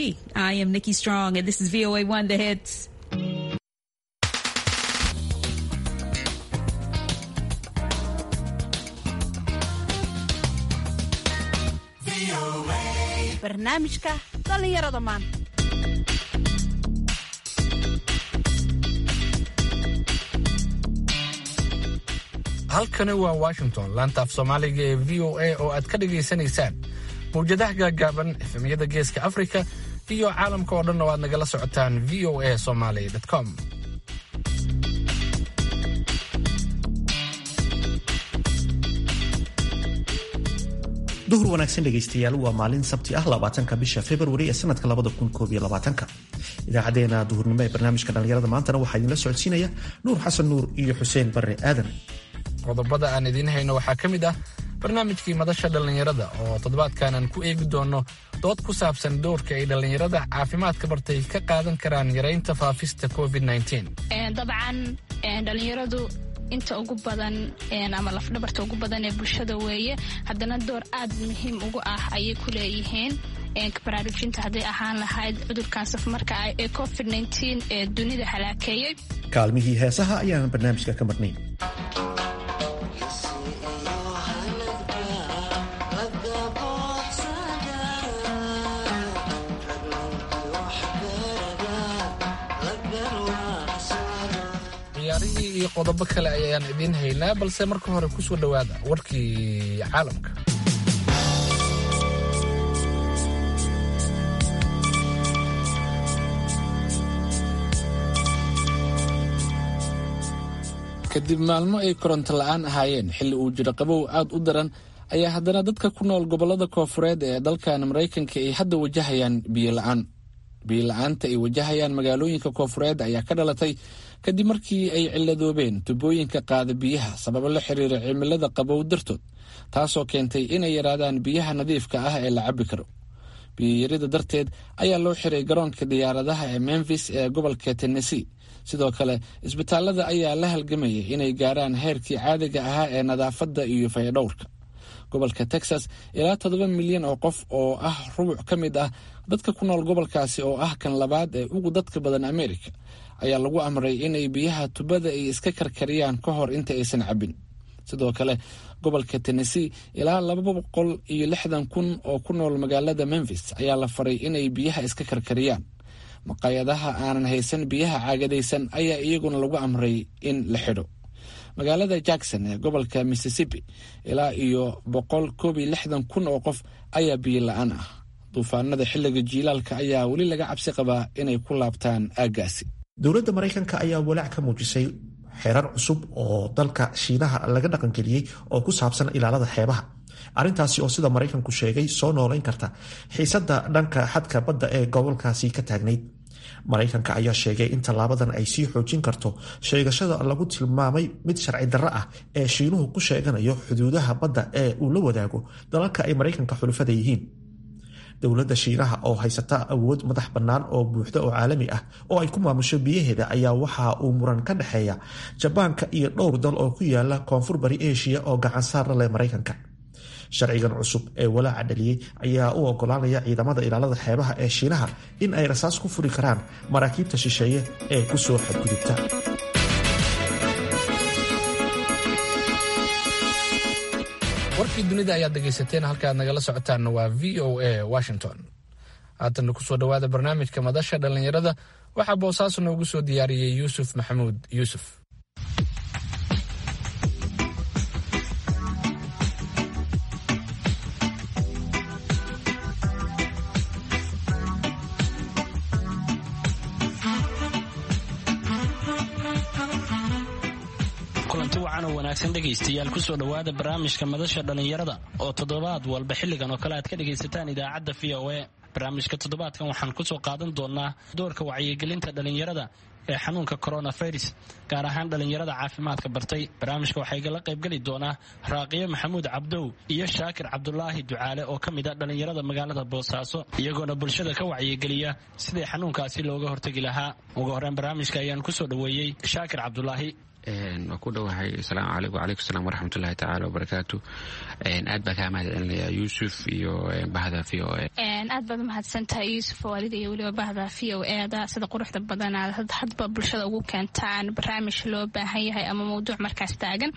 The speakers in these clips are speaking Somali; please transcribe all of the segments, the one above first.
be. I am Nikki Strong, and this is VOA One The Hits. barnaamijka dhallinyarada maanta halkani waa washington laanta af soomaaliga ee v o a oo aad ka dhagaysanaysaan mawjadaha gaagaaban efemyada geeska afrika iyo caalamka oo dhan oo aad nagala socotaan v o a somaly com duhur wanaagsan dhegaystayaal waa maalin sabti ah labaatanka bisha februari ee sanadka labada kun koob iyo labaatanka idaacadeena duhurnimo ee barnaamijka dhallinyarada maantana waxaa idinla socodsiinaya nuur xasan nuur iyo xuseen barre aadan qodobada aan idiin hayno waxaa ka mid ah barnaamijkii madasha dhallinyarada oo toddobaadkan aan ku eegi doono dood ku saabsan doorka ay dhallinyarada caafimaadka bartay ka qaadan karaan yaraynta faafista covid dabcan dhalinyaradu inta ugu badan ama lafdhabarta ugu badan ee bulshada weeye haddana door aad muhiim ugu ah ayay ku leeyihiin baraarujinta hadday ahaan lahayd cudurkan safmarka ah ee covid ee dunida halaakeeyey kaalmihii heesaha ayaanan barnaamijka ka marnayn ciyaarihii iyo qodobo kale ayaan idiin haynaa balse marka hore ku soo dhowaada warkii caalamka kadib maalmo ay koronto la'aan ahaayeen xilli uu jiro qabow aad u daran ayaa haddana dadka ku nool gobollada koofureed ee dalkan maraykanka ay hadda wajahayaan biyo la'aan biyo la'aanta ay wajahayaan magaalooyinka koofureed ayaa ka dhalatay kadib markii ay ciladoobeen tubooyinka qaada biyaha sababo la xiriira cimilada qabow dartood taasoo keentay inay yaraadaan biyaha nadiifka ah ee la cabbi karo biyoyarida darteed ayaa loo xiray garoonka diyaaradaha ee memfis ee gobolka tennessee sidoo kale isbitaalada ayaa la halgamayay inay gaaraan heerkii caadiga ahaa ee nadaafadda iyo fayadhowrka gobolka texas ilaa toddoba milyan oo qof oo ah rubuc ka mid ah dadka ku nool gobolkaasi oo ah kan labaad ee ugu dadka badan amerika ayaa lagu amray inay biyaha tubada ay iska karkariyaan ka hor inta aysan cabbin sidoo kale gobolka tennessee ilaa laba boqol iyo lixdan kun oo ku nool magaalada memfis ayaa la faray inay biyaha iska karkariyaan maqaayadaha aanan haysan biyaha caagadaysan ayaa iyaguna lagu amray in la xidho magaalada jackson ee gobolka mississippi ilaa iyo boqol koob iyo lixdan kun oo qof ayaa biyo la-aan ah duufaanada xilliga jiilaalka ayaa weli laga cabsi qabaa inay ku laabtaan aaggaasi dowladda maraykanka ayaa walaac ka muujisay xeerar cusub oo dalka shiinaha laga dhaqangeliyey oo ku saabsan ilaalada xeebaha arrintaasi oo sida maraykanku sheegay soo noolayn karta xiisadda dhanka xadka badda ee gobolkaasi ka taagnayd maraykanka ayaa sheegay in tallaabadan ay sii xoojin karto sheegashada lagu tilmaamay mid sharci darro ah ee shiinuhu ku sheeganayo xuduudaha badda ee uu la wadaago dalalka ay maraykanka xulufada yihiin dowladda shiinaha oo haysata awood madax bannaan oo buuxda oo caalami ah oo ay ku maamusho biyaheeda ayaa waxa uu muran ka dhexeeya jabaanka iyo dhowr dal oo ku yaala koonfur bari eshiya oo gacan saar la leh maraykanka sharcigan cusub ee walaaca dhaliyey ayaa u ogolaanaya ciidamada ilaalada xeebaha ee shiinaha in ay rasaas ku furi karaan maraakiibta shisheeye ee ku soo xadgudubta warkii dunida ayaad dhegaysateen halkaaad nagala socotaanna waa v o a washington haatanna kusoo dhowaada barnaamijka madasha dhallinyarada waxaa boosaaso noogu soo diyaariyey yuusuf maxamuud yuusuf kulanti wacan oo wanaagsan dhegaystayaal kusoo dhowaada barnaamijka madasha dhallinyarada oo toddobaad walba xilligan oo kale aad ka dhegaysataan idaacadda v o a barnaamijka toddobaadkan waxaan kusoo qaadan doonaa doorka wacyigelinta dhallinyarada ee xanuunka coronavirus gaar ahaan dhallinyarada caafimaadka bartay barnaamijka waxaa igala qaybgeli doonaa raaqiyo maxamuud cabdow iyo shaakir cabdulaahi ducaale oo ka mid a dhallinyarada magaalada boosaaso iyagoona bulshada ka wacyigeliya sidii xanuunkaasi looga hortegi lahaa ugu horreyn barnaamijka ayaan kusoo dhoweeyey shaakir cabdulaahi waa ku dhowahay asalaamu calaykum wacalaykum salaam waraxmatullahi tacaala wabarakaatu aad baa kaa mahad celinayaa yuusuf iyo bahda v o e aad baad umahadsantahay yuusuf waalida iyo weliba bahda v o eda sida quruxda badanaad hadba bulshada ugu keentaan barnaamij loo baahan yahay ama mawduuc markaas taagan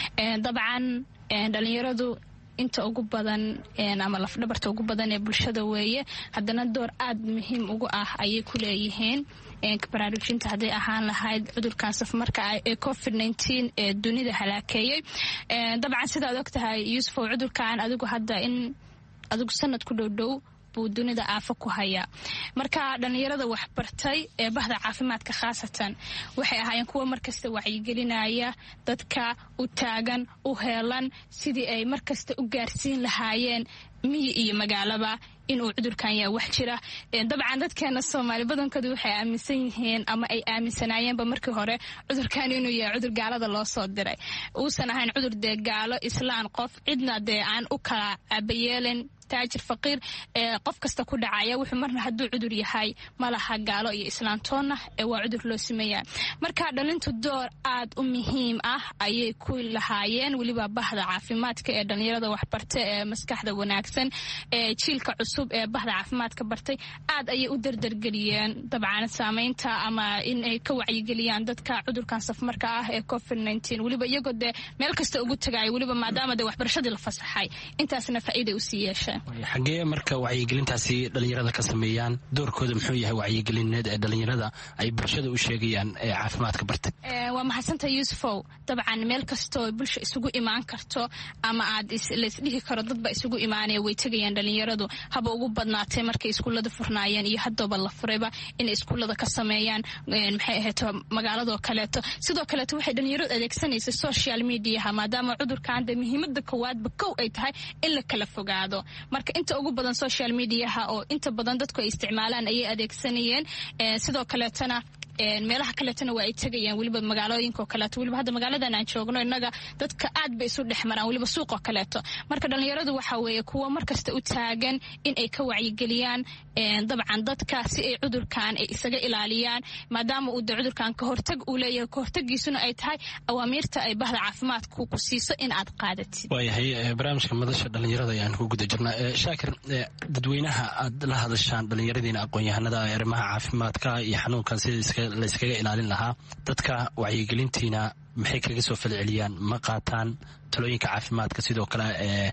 dabcan dhalinyaradu inta ugu badan ama lafdhabarta ugu badan ee bulshada weeye haddana door aad muhiim ugu ah ayay ku leeyihiin baraarujinta hadday ahaan lahayd cudurkan safmarka ah ee covid ee dunida halaakeeyey dabcan sidaad og tahay yuusufow cudurkan adigu hadda in adigu sanad ku dhowdhow buu dunida aafo ku hayaa marka dhallinyarada waxbartay ee bahda caafimaadka khaasatan waxay ahaayeen kuwa markasta wacyigelinaya dadka u taagan u heelan sidii ay markasta u gaarsiin lahaayeen miyi iyo magaalaba inuu cudurkan yaa wax jira dabcan dadkeena soomaali badankoodu waxay aaminsan yihiin ama ay aaminsanaayeenba markii hore cudurkan inuu yahay cudur gaalada loo soo diray uusan ahayn cudur dee gaalo islaan qof cidna dee aan u kala aabayeelin taajir faqiir ee qof kasta ku dhacaya wuxuu marna hadduu cudur yahay malaha gaalo iyo islaantoonna ee waa cudur loo sameeya marka dhalintu door aad u muhiim ah ayay ku lahaayeen weliba bahda caafimaadka ee dhallinyarada waxbarta ee maskaxda wanaagsan ee jiilka cusub ee bahda caafimaadka bartay aad ayay u dardargeliyeen dabcan saameynta ama in ay ka wacyigeliyaan dadka cudurkan safmarka ah ee covid weliba iyagoo dee meel kasta ugu tagaaya weliba maadaama dee waxbarashadii la fasaxay intaasna faa'iiday usii yeesheen xaggee marka wacyigelintaasi dhallinyarada ka sameeyaan doorkooda muxuu yahay wacyigelineed ee dhallinyarada ay bulshada u sheegayaan ee caafimaadka bartay waa mahadsanta yuusufow dabcan meel kastoo bulsha isugu imaan karto ama aad laysdhihi karo dadba isugu imaanaya way tegayaan dhallinyaradu haba ugu badnaatay markay iskuullada furnaayeen iyo haddooba la furayba inay iskuullada ka sameeyaan maxay ahayto magaaladoo kaleeto sidoo kaleeto waxay dhallinyaradu adeegsanaysa social mediaha maadaama cudurkan dee muhiimada koowaadba kow ay tahay in la kala fogaado marka inta ugu badan social mediaha oo inta badan dadku ay isticmaalaan ayay adeegsanayeen sidoo kaleetona meelaha kaleetona waa ay tegayaan weliba magaalooyinkaoo kaleeto weliba hadda magaaladan aan joogno innaga dadka aad bay isu dhex maraan weliba suuqoo kaleeto marka dhallinyaradu waxa weeye kuwa markasta u taagan in ay ka wacyigeliyaan dabcan dadka si ay cudurkan ay isaga ilaaliyaan maadaama uu de cudurkan kahortag uu leeyahay kahortagiisuna ay tahay awaamiirta ay bahda caafimaadku ku siiso in aad qaadatid waayahay barnaamijka madasha dhallinyarada ayaan ku guda jirnaa shaakir dadweynaha aad la hadashaan dhallinyaradiina aqoon-yahanada arrimaha caafimaadka iyo xanuunkan sida layskaga ilaalin lahaa dadka wacyigelintiina maxay kaga soo falceliyaan ma qaataan talooyinka caafimaadka sidoo kale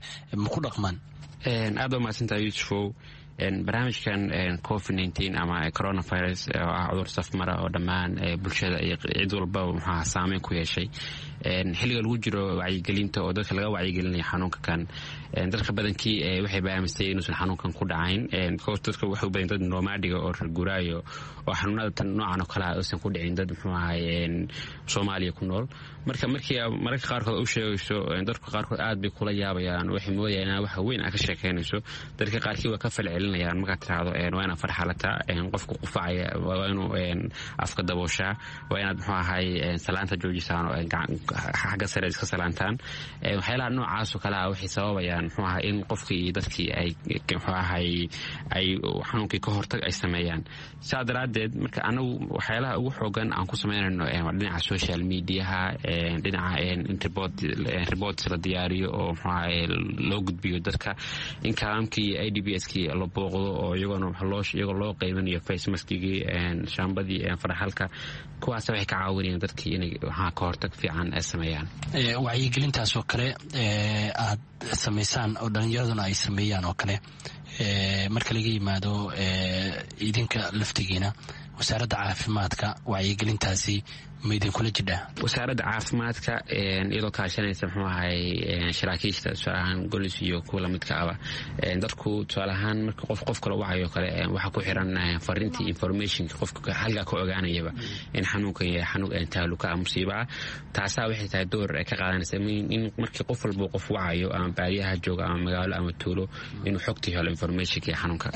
ma ku dhaqmaan aad baa mahadsantaha yuusufow barnaamijkan covid ama coronavirus oo ah cudur safmara oo dhammaan bulshada iyo cid walbaba muxuaha saameyn ku yeeshay xilliga lagu jiro wacyigelinta oo dadka laga wacyigelinaya xanuunka kan dadka badankii waxay baamisay inuusan xanuunkan ku dhacayn because dadka waxay u badan dad nomaadiga oo rarguraayo oo xanuunada tan noocan oo kale ah uusan ku dhicin dad muxuu ahay soomaaliya ku nool marka markii mararka qaarkood u sheegayso dadka qaarkood aad bay kula yaabayaan waxay moodayaan inaa waxa weyn aa ka sheekeynayso dadka qaarkii waa ka falcelinayaan markaad tiraahdo waa inaad farxalataa qofka qufacaya waa inuu afka dabooshaa waa inaad muxuu ahay salaanta joojisaan oo xagga sare iska salaantaan waxyaalaha noocaasoo kale ah waxay sababayaan muxuu ahay in qofkii iyo dadkii ay muxuu ahay ay xanuunkii ka hortag ay sameeyaan saa daraaddeed marka anagu waxyaalaha ugu xoogan aan ku samaynayno waa dhinaca social mediaha dhinaca reports la diyaariyo oo muxuu ahay loo gudbiyo dadka in kalaamkii i d b s kii la booqdo oo iyagoona iyagoo loo qaybanayo facemaskigii shaambadii faraxalka kuwaas waxay ka caawinayaan dadkii inay waxaa ka hortag fiican ay sameeyaan wacyigelintaasoo kale aad samaysaan oo dhallinyaraduna ay sameeyaan oo kale marka laga yimaado idinka laftigiina wasaaradda caafimaadka wacyigelintaasi ma idinkula jidhaa wasaaradda caafimaadka iyadoo kaashanaysa muxuu ahay saraakiishta tusaalahaan golis iyo kuwa lamidka aba dadku tusaale ahaan marka qof qof kale wacayo kale waxaa ku xiran fariintii informationka qofka halkaa ka ogaanayaba in xanuunkan yahay xanuun taaluka musiiba ah taasaa waxay tahay door ka qaadanaysa in markii qof walba qof wacayo ama baadiyaha jooga ama magaalo ama tuulo inuu xogtii helo informationka iyo xanuunka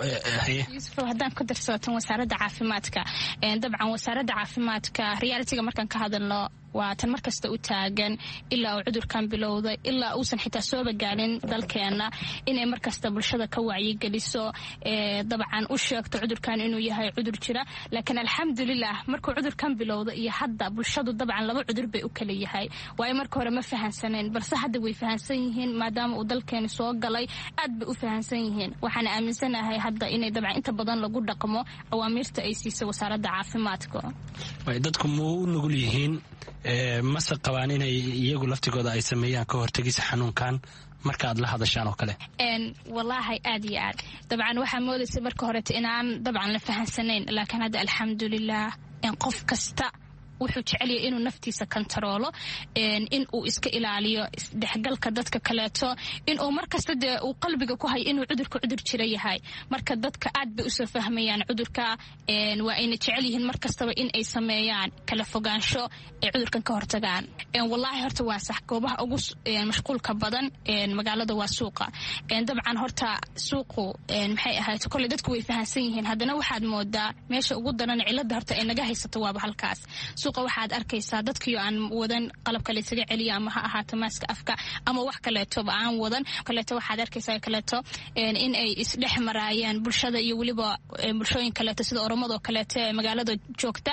yuusuf haddaan ku darsootan wasaaradda caafimaadka dabcan wasaaradda caafimaadka realitiga markaan ka hadalno waa tan mar kasta u taagan ilaa uu cudurkan bilowday ilaa uusan xitaa sooba gaarin dalkeenna inay mar kasta bulshada ka wacyigeliso dabcan u sheegto cudurkan inuu yahay cudur jira laakiin alxamdulilah markuu cudurkan bilowda iyo hadda bulshadu dabcan laba cudur bay u kala yahay waayo marka hore ma fahansaneen balse hadda way fahansan yihiin maadaama uu dalkeeni soo galay aad bay u fahansan yihiin waxaan aaminsanahay hadda inay dabcan inta badan lagu dhaqmo awaamiirta ay siisay wasaaradda caafimaadka dadku ma u nugul yihiin mase qabaan inay iyagu laftigooda ay sameeyaan ka hortegisa xanuunkan marka aad la hadashaan oo kale walaahi aad iyo aad dabcan waxaa moodaysa marka horeta inaan dabcan la fahansanayn laakiin hadda alxamdulilah qof kasta wuxuu jecelyahay inuu naftiisa kontaroolo in uu iska ilaaliyo isdhexgalka dadka kaleeto inuu markasta dee uu qalbiga ku hayo inuu cudurka cudur jira yahay marka dadka aad bay usoo fahmayaan cudurka waa ayna jecel yihiin mar kastaba in ay sameeyaan kala fogaansho ay cudurkan ka hortagaan walaahi horta waa sax goobaha ugu mashquulka badan magaalada waa suuqa dabcan horta suuqu maxay ahayd kolley dadku way fahansan yihiin haddana waxaad moodaa meesha ugu daran cilada horta ay naga haysato waaba halkaas waxaad arkaysaa dadkiio aan wadan qalabka laysaga celiya ama ha ahaato maaska afka ama wax kaleetoba aan wadan kaleeto waxaad arkaysaa kaleeto in ay isdhex maraayeen bulshada iyo weliba bulshooyin kaleeto sida oromadoo kaleeto ee magaalada joogta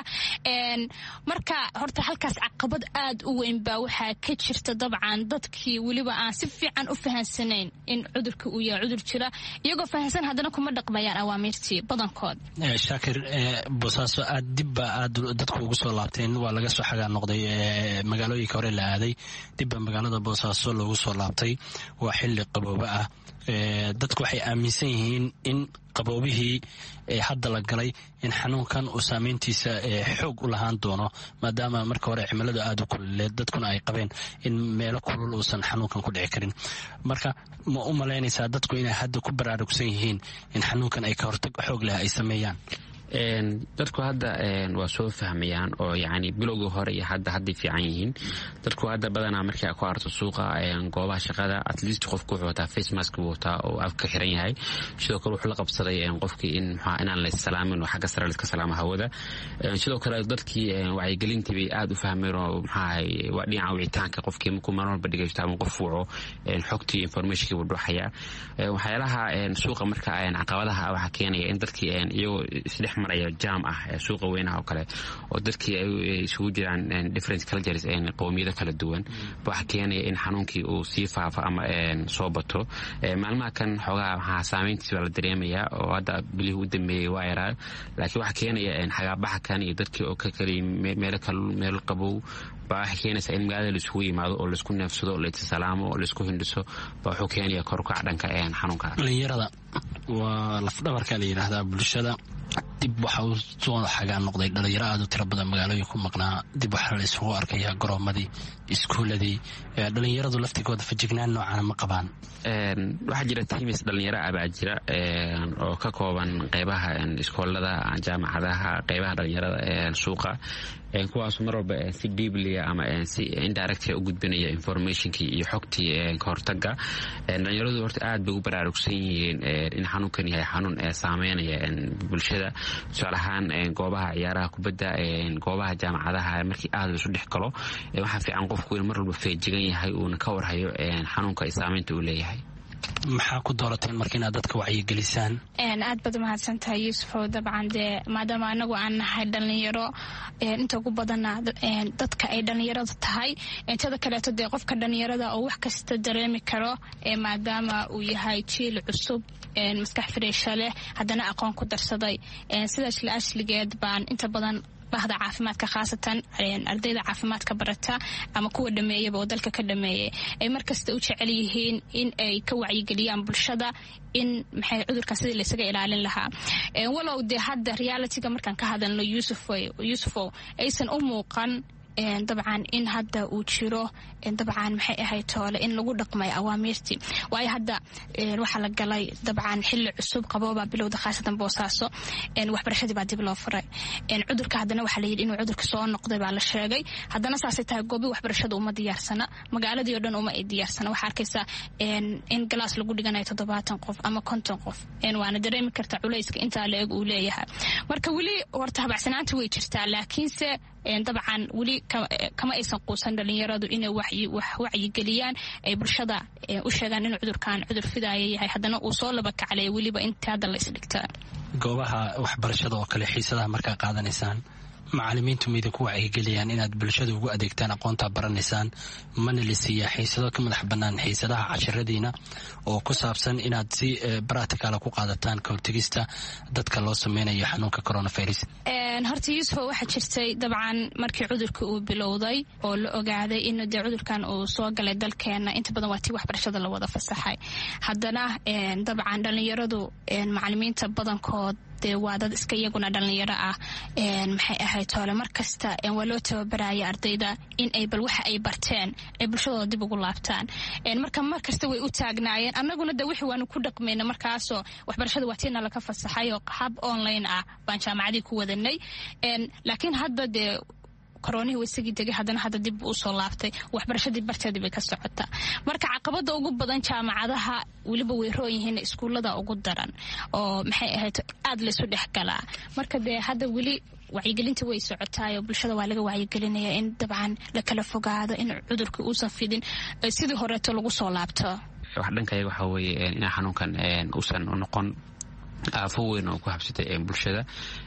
marka horta halkaas caqabad aad u weyn baa waxaa ka jirta dabcan dadkii weliba aan si fiican u fahansanayn in cudurka uu yahay cudur jira iyagoo fahansan haddana kuma dhaqmayaan awaamiirtii badankood shaakir boosaaso aad dibba aad dadku ugu soo laabteen waa laga soo xagaa noqday magaalooyinka hore la aaday dibba magaalada boosaaso loogu soo laabtay waa xili qabooba ah dadku waxay aaminsan yihiin in qaboobihii hadda la galay in xanuunkan uu saameyntiisa xoog u lahaan doono maadaama marka hore cimiladu aada u kululeed dadkuna ay qabeen in meelo kulul uusan xanuunkan ku dhici karin marka ma u malaynaysaa dadku inay hadda ku baraarugsan yihiin in xanuunkan ay ka hortag xoog leh ay sameeyaan dadku hadda waa soo fahmayaan oo yani bilowgii hore iyo hadda hadday fiican yihiin dadku hadda badanaa markii ku arto suuqa goobaha shaqada at least qofku wuxuu wataa face mask buu wataa oo afka xiran yahay sidoo kale wuxuu la qabsaday qofkii in mxua inaan la salaamin oo xagga sare la iska salaamo hawada sidoo kale dadkii wacyigelintii bay aada u fahmeen oo maxaahay waa dhinaca wicitaanka qofkii markuu mar walba dhegeysto ama qof wuco xogtii informationkii buu dhuxaya waxyaalaha suuqa marka caqabadaha waxaa keenaya in dadkii iyagoo isdhex maraya jaam ah suuqa weynaha oo kale oo dadkii ay isugu jiraan different cultures qowmiyado kala duwan waxa keenaya in xanuunkii uu sii faafo ama soo bato maalmaha kan xoogaha waxaa saameyntiis baa la dareemayaa oo hadda bilihii u dambeeyey waa yaraa laakiin waxaa keenaya xagaabaxa kan iyo dadkii oo ka kala meelo kal meelo qabow baa waxay keenaysaa in magaalada laisugu yimaado oo laisku neefsado laissalaamo oo laisku hindhiso baa wuxuu keenaya korukac dhanka xanuunka dhalinyarada waa lafdhabarka la yidhaahdaa bulshada dib waxa uu soo xagaa noqday dhalinyaro aad u tiro badan magaalooyin ku maqnaa dib waxaa la isugu arkaya garoomadii iskuuladii dhalinyaradu laftigooda fajignaan noocana ma qabaan waxaa jira timis dhalinyaro ah baa jira oo ka kooban qeybaha iskoolada jaamacadaha qeybaha dhalinyarada suuqa kuwaas mar walba si diiblia ama si indirect u gudbinaya informationkii iyo xogtii kahortaga dhalinyaradu horta aad bay u baraarugsan yihiin in xanuunkan yahay xanuun saameynaya bulshada tusaale ahaan goobaha ciyaaraha kubadda goobaha jaamacadaha markii aad laisu dhex galo waxaa fiican qofku in mar walba feejigan yahay uuna ka warhayo xanuunka ay saameynta uu leeyahay maxaa ku doorateen marka inaad dadka wacyigelisaan aad baad umahadsan tahay yuusufow dabcan dee maadaama anagu aan nahay dhalinyaro inta ugu badana dadka ay dhalinyarada tahay tada kaleeto dee qofka dhalinyarada oo wax kasta dareemi karo maadaama uu yahay jiil cusub maskax fariisha leh haddana aqoon ku darsaday sidaas la ashligeed baan inta badan bahda caafimaadka khaasatan ardayda caafimaadka barata ama kuwa dhameeyaba oo dalka ka dhameeyay ay markasta u jecel yihiin in ay ka wacyigeliyaan bulshada in maxay cudurkan sidii laysaga ilaalin lahaa walow dee hadda realityga markaan ka hadalno yuusufow aysan u muuqan dabcan in hadda uu jiro dabcan maxay ahayd toole in lagu dhaqmay awaamiirtii waayo hadda waxaa la galay dabcan xili cusub qaboobaa bilowda khaasatan boosaaso waxbarashadii baa dib loo furay cudurka haddana waxaa layidhi inuu cudurka soo noqday baa la sheegay haddana saasay tahay goobi waxbarashada uma diyaarsana magaaladii o dhan uma ay diyaarsana waxaa arkaysaa in galaas lagu dhiganayo toddobaatan qof ama konton qof waana dareemi karta culayska intaa la eg uu leeyahay marka weli horta habacsanaanta way jirtaa laakiinse dabcan weli kama aysan quusan dhalinyaradu inay wacyigeliyaan ay bulshada u sheegaan inuu cudurkan cudur fidaaya yahay haddana uu soo laba kaclaya weliba inta hadda la isdhigta goobaha waxbarashada oo kale xiisadaha markaa qaadanaysaan macalimiintu mayda ku wacyigeliyaan inaad bulshada ugu adeegtaan aqoontaa baranaysaan mana la siiyaa xiisado ka madax bannaan xiisadaha casharadiina oo ku saabsan inaad si baracticala ku qaadataan ka hortegista dadka loo sameynayo xanuunka coronavirus horta yuusufo waxaa jirtay dabcan markii cudurka uu bilowday oo la ogaaday in dee cudurkan uu soo galay dalkeena inta badan waa tii waxbarashada la wada fasaxay haddana dabcan dhallinyaradu macalimiinta badankood dee waa dad iska iyaguna dhallinyaro ah maxay ahayd toole mar kasta waa loo tababaraya ardayda in ay bal waxa ay barteen ay bulshadooda dib ugu laabtaan marka mar kasta way u taagnaayeen annaguna de wixii waanu ku dhaqmayna markaasoo waxbarashada waa tiina laga fasaxay oo hab online ah baan jaamacadii ku wadanay laakiin hadda dee koroonihii wasagii degay haddana hadda dib u usoo laabtay waxbarashadii barteedii bay ka socotaa marka caqabada ugu badan jaamacadaha weliba way roon yihiin iskuullada ugu daran oo maxay ahayd aada laysu dhex galaa marka dee hadda weli wacyigelinta way socotaayo bulshada waa laga wacyigelinaya in dabcan la kala fogaado in cudurka uusan fidin sidii horeeto lagu soo laabto wax dhankayaga waxaa weeye in xanuunkan uusan noqon aafo weyn oo ku habsatay bulshada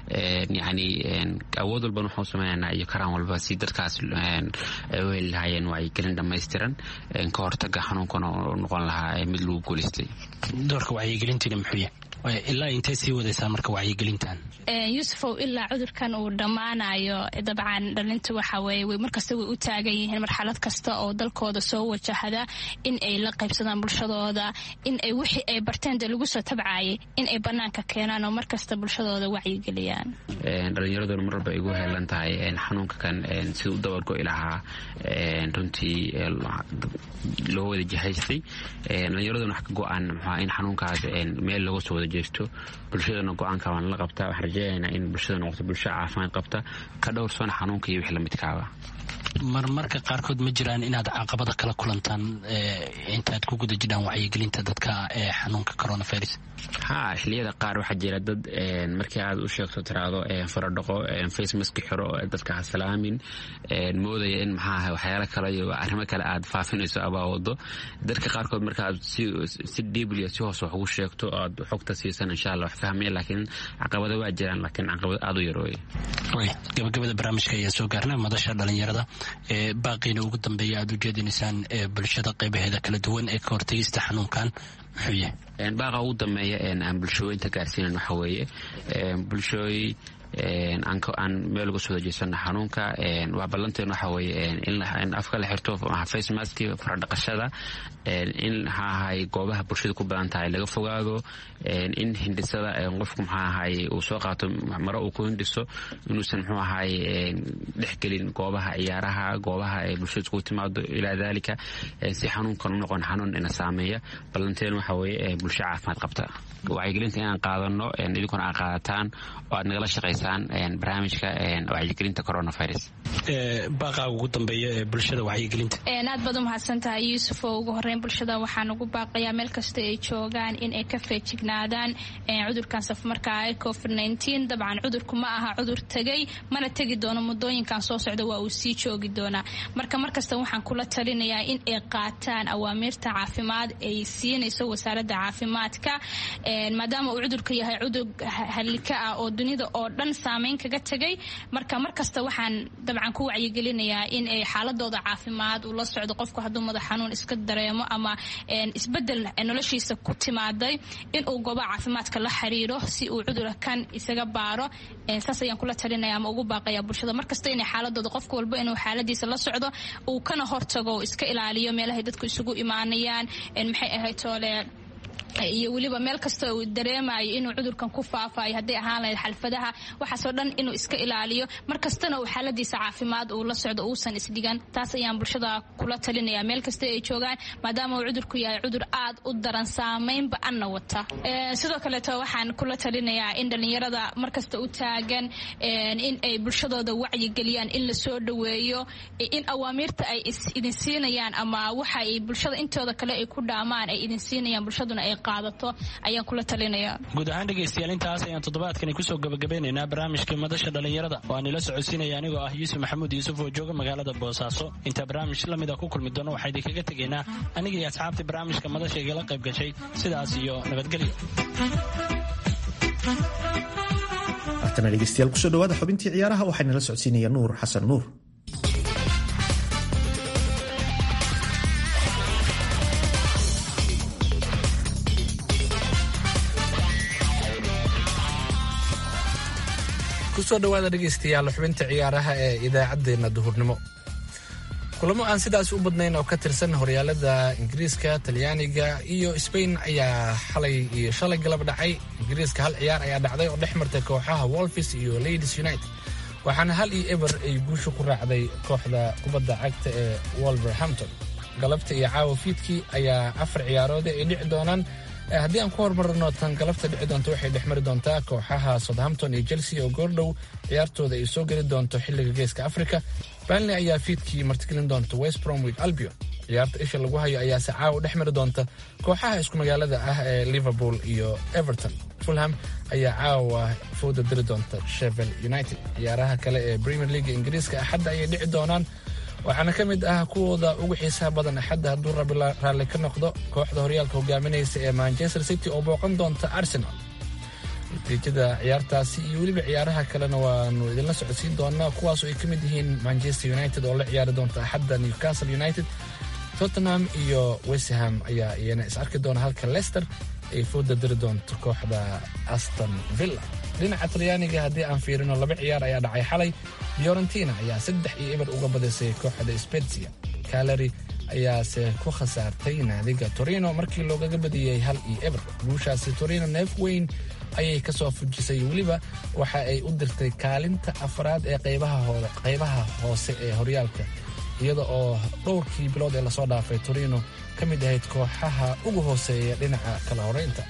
yani awood walban waxau sameynana iyo karaan walba si dadkaas u heli lahaayeen wacyigelin dhammaystiran ka hortaga xanuunkan oo noqon lahaa mid lagu guulaystay doorka wacyigelintiina muxuu yahay ilaa intay sii wadaysaan marka wacyigelintan yuusufow ilaa cudurkan uu dhammaanayo dabcan dhalinta waxa weeye way markasta way u taagan yihiin marxalad kasta oo dalkooda soo wajahada in ay la qaybsadaan bulshadooda in ay wixii ay barteen dee lagu soo tabcaayay in ay banaanka keenaan oo markasta bulshadooda wacyigeliyaan dhalinyaraduna mar walba igu heelan tahay xanuunka kan sida u dabargo'i lahaa runtii loo wada jihaystay dhalinyaraduna wax ka go-aan mxua in xanuunkaas meel looga soo wada jeesto bulshadana go-aanka waan la qabtaa waxaan rajeynaynaa in bulshada noqoto bulsho caafimaad qabta ka dhowrsana xanuunka iyo wix lamidkaaba marmarka qaarkood ma jiraan inaad caqabada kala kulantaan intaad ku guda jirhaan wacyigelinta dadka ee xanuunka coronavirus ha xiliyada qaar waxaa jira dad markii aad u sheegto tiraado faradhaqo facemaski xiro dadka ha salaamin moodaya in maxaaha waxyaala kale iyo arrimo kale aad faafinayso abaa wado dadka qaarkood markaaad si dhiibliya si hoos wax ugu sheegto aad xogta siisan insha allah wax fahmaya laakiin caqabado waa jiraan laakiin caqabado aad u yarooye gabagabada barnaamijka ayaa soo gaarna madasha dhalinyarada ee baaqiina ugu dambeeya aad u jeedinaysaan ee bulshada qaybaheeda kala duwan ee ka hortegista xanuunkan muxuu yahay baaqa ugu dambeeya aan bulshooyinta gaarsiinan waxa weeye bulshooy aan meel uga soo dajeysano xanuunka waa ballanteen waxa weeye in afka la xirto face maski faradhaqashada in maxaa ahay goobaha bulshada ku badan tahay laga fogaado in hindhisada qofku maxaa ahay uu soo qaato maro uu ku hindhiso inuusan muxuu ahay dhexgelin goobaha ciyaaraha goobaha bulshada iskugu timaado ilaa dalika si xanuunkan u noqon xanuun ina saameeya ballanteen waxa weeye bulsho caafimaad qabta wacyigelinta inaan qaadano idinkuna aad qaadataan oo aad nagala shaqaysaan barnaamijka wacyigelinta coronavirus baaqaaga ugu dambeeya ee bulshada wacyigelinta aad baad u mahadsantahay yuusuf oo ugu horeyn bulshada waxaan ugu baaqayaa meel kasta ay joogaan in ay ka feejignaadaan cudurkan safmarkaa ee covid nteen dabcan cudurku ma aha cudur tegay mana tegi doono muddooyinkan soo socda waa uu sii joogi doonaa marka markasta waxaan kula talinayaa in ay qaataan awaamiirta caafimaad ay siinayso wasaaradda caafimaadka maadaama uu cudurka yahay cudur halika ah oo dunida oo dhan saameyn kaga tegay marka markasta waxaan dabcan ku wacyigelinayaa in ay xaaladooda caafimaad uu la socdo qofku hadduu madax xanuun iska dareemo ama isbedel noloshiisa ku timaaday inuu gooba caafimaadka la xiriiro si uu cudura kan isaga baaro saas ayaan kula talinaya ama ugu baaqaya bulshada markasta inay xaaladooda qofka walba inuu xaaladiisa la socdo uu kana hortago iska ilaaliyo meelahay dadku isugu imaanayaan maxay ahayd toole iyo weliba meel kasta uu dareemayo inuu cudurkan ku faafayo hadday ahaan lahayd xalfadaha waxaasoo dhan inuu iska ilaaliyo markastana uu xaaladiisa caafimaad uu la socdo uusan isdhigan taas ayaan bulshada kula talinaya meel kasta ay joogaan maadaama uu cudurku yahay cudur aad u daran saameynba anna wata sidoo kaleeto waxaan kula talinayaa in dhallinyarada markasta u taagan in ay bulshadooda wacyigeliyaan in la soo dhoweeyo in awaamiirta ay idin siinayaan ama waxa ay bulshada intooda kale ay ku dhaamaan ay idin siinayaan bulshaduna ay qaadato ayaan kula talinayaa guud ahaan dhegaystayaal intaas ayaan toddobaadkani kusoo gabagabeynaynaa barnaamijka madasha dhallinyarada oo aan ila socodsiinaya anigoo ah yuusuf maxamuud yuusuf oo jooga magaalada boosaaso intaa barnaamij la mida ku kulmi doono waxaa idinkaga tegaynaa aniga iyo asxaabtii barnaamijka madasha igala qayb gashay sidaas iyo nabadgelyo haatana dhegeystayaal kusoo dhawaada xubintii ciyaaraha waxaana la socodsiinaya nuur xasan nuur kusoo dhawaada dhegaystayaal xubinta ciyaaraha ee idaacaddeenna duhurnimo kulamo aan sidaas u badnayn oo ka tirsan horyaalada ingiriiska talyaaniga iyo sbain ayaa xalay iyo shalay galab dhacay ingiriiska hal ciyaar ayaa dhacday oo dhex martay kooxaha wolfis iyo ladies united waxaana hal iyo eber ay guusha ku raacday kooxda kubadda cagta ee wolverhampton galabta iyo caawa fiidkii ayaa afar ciyaaroode ay dhici doonaan haddii aan ku hormarno tan galabta dhici doonto waxay dhex mari doontaa kooxaha southampton iyo chelsea oo goordhow ciyaartooda ay soo geli doonto xilliga geeska africa banley ayaa fiidkii martigelin doonta west bromwich albion ciyaarta isha lagu hayo ayaase caawa dhex mari doonta kooxaha isku magaalada ah ee liverpool iyo everton fulham ayaa caawa fooda diri doonta shevel united ciyaaraha kale ee premier league ingiriiska axadda ayay dhici doonaan waxaana ka mid ah kuwooda ugu xiisaha badan axadda hadduu rabi raalli ka noqdo kooxda horyaalka hogaaminaysa ee manchester city oo booqan doonta arsenal natiijada ciyaartaasi iyo weliba ciyaaraha kalena waanu idinla socodsiin doonaa kuwaasoo ay ka mid yihiin manchester united oo la ciyaari doonta axadda newcastle united tottenham iyo westham ayaa iyana is arki doona halka leicester ay fooda diri doonto kooxda aston villa dhinaca talyaaniga haddii aan fiirino laba ciyaar ayaa dhacay xalay fiorentina ayaa saddex iyo eber uga badisay kooxda spezia kalari ayaase ku khasaartay naadiga torino markii loogaga badiyey hal iyo eber guushaasi torino neef weyn ayay ka soo fujisay weliba waxa ay u dirtay kaalinta afraad ee qaybaha hoose ee horyaalka iyada oo dhowrkii bilood ee lasoo dhaafay torino ka mid ahayd kooxaha ugu hooseeya dhinaca kala horeynta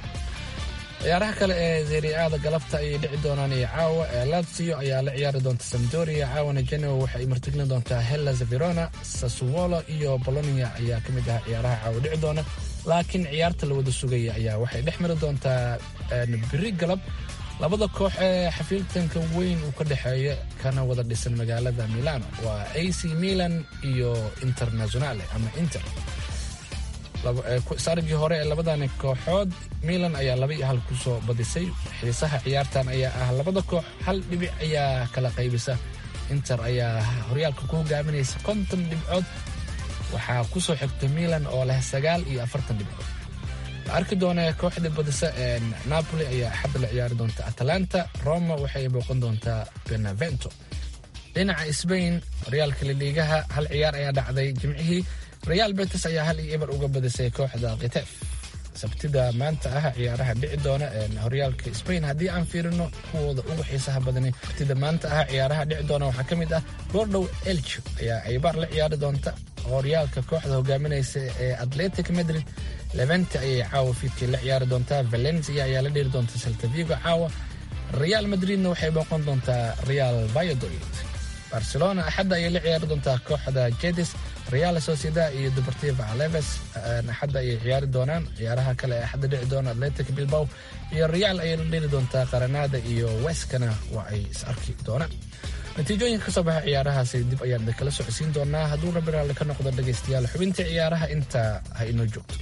ciyaaraha kale ee seriaada galabta ayay dhici doonaan iyo caawa lazio ayaa la ciyaari doonta samdoria caawana genoa waxa ay martigelin doontaa hellas verona sassuolo iyo bolonia ayaa ka mid ah ciyaaraha caawa dhici doona laakiin ciyaarta la wada sugaya ayaa waxay dhex mari doontaa biri galab labada koox ee xafiiltanka weyn uu ka dhexeeya kana wada dhisan magaalada milano waa ac milan iyo internationale ama inter sargii hore ee labadani kooxood milan ayaa laba iyo hal ku soo badisay xiisaha ciyaartan ayaa ah labada koox hal dhibic ayaa kala qaybisa inter ayaa horyaalka ku hogaaminaysa konton dhibcood waxaa ku soo xigta milan oo leh sagaal iyo afartan dhibcood la arki doona kooxda badisa ee napoli ayaa axadda la ciyaari doonta atalanta roma waxay booqan doontaa benavento dhinaca sbain horyaalka liliigaha hal ciyaar ayaa dhacday jimcihii real betis ayaa hal iyo eber uga badisay kooxda kitef sabtida maanta ah ciyaaraha dhici doona horyaalka spain haddii aan fiirino kuwooda ugu xiisaha badani sabtida maanta ah ciyaaraha dhici doona waxaa ka mid ah goordhow elch ayaa aybaar la ciyaari doonta horyaalka kooxda hogaaminaysa ee atletic madrid levente ayay caawa fiidkii la ciyaari doontaa valencia ayaa la dheeri doonta saltavigo caawa real madridna waxay booqan doontaa real valladolid barcelona axadda ayay la ciyaari doontaa kooxda jedis real sociedad iyo deportiva aleves axadda ayay ciyaari doonaan ciyaaraha kale ee axadda dhici doona atletic bilbao iyo real ayay la dheri doontaa qaranada iyo weskana waa ay is arki doonaan natiijooyinka ka soo baxa ciyaarahaasi dib ayaan kala socodsiin doonaa hadduu rabbi raalli ka noqdo dhegaystayaal xubintii ciyaaraha intaa ha inoo joogto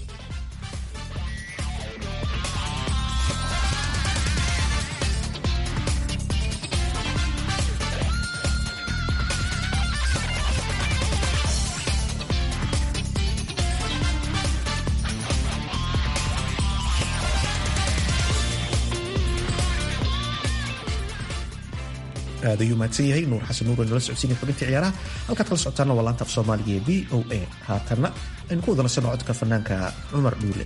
aad ayuu mahadsan yahay nuur xasan nuur nala socodsiinay xubintii ciyaaraha halkaad kala socotaana waa laanta af soomaaliga ee v o a haatanna aynu ku wadanasanno codka fanaanka cumar dhuule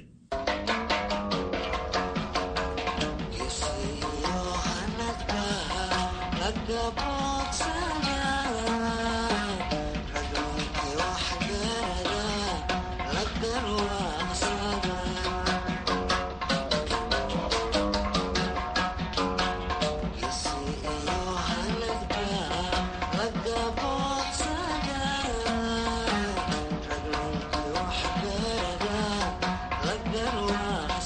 Like that,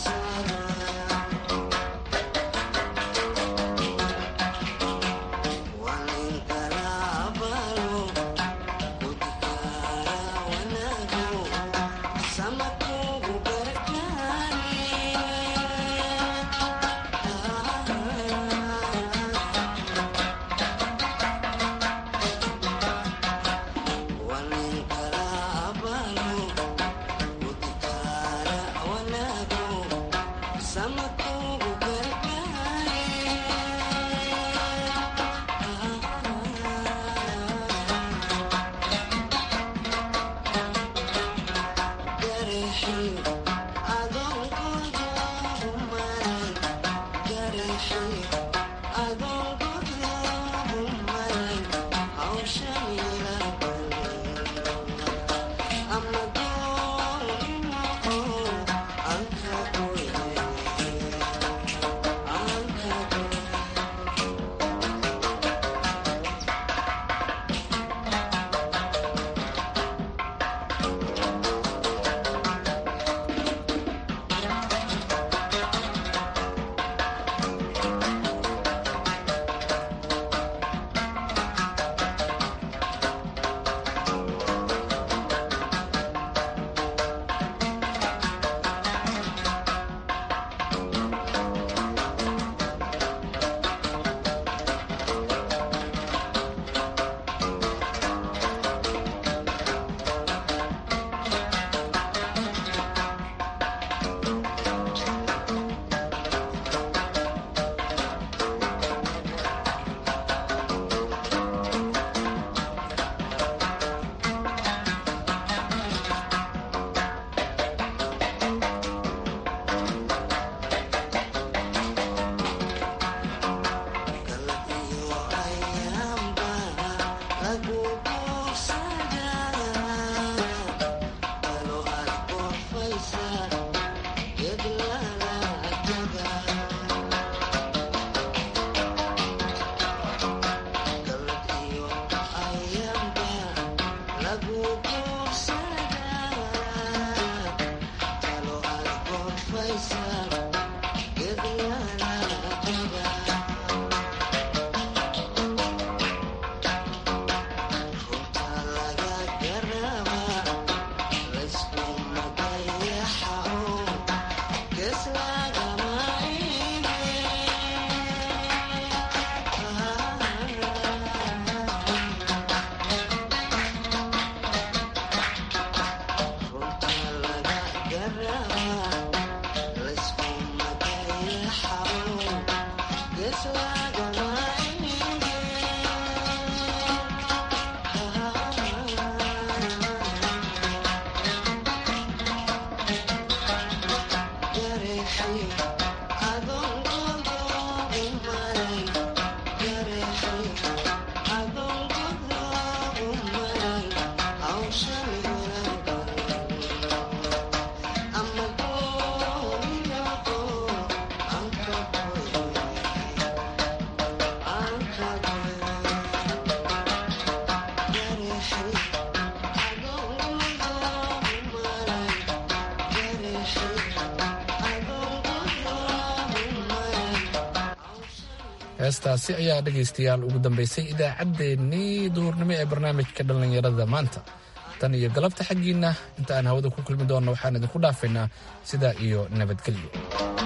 heestaasi ayaa dhegaystayaal ugu dambaysay idaacaddeenii duhurnimo ee barnaamijka dhallinyarada maanta tan iyo galabta xaggiinna inta aan hawada ku kulmi doonno waxaan idinku dhaafaynaa sidaa iyo nabadgelyo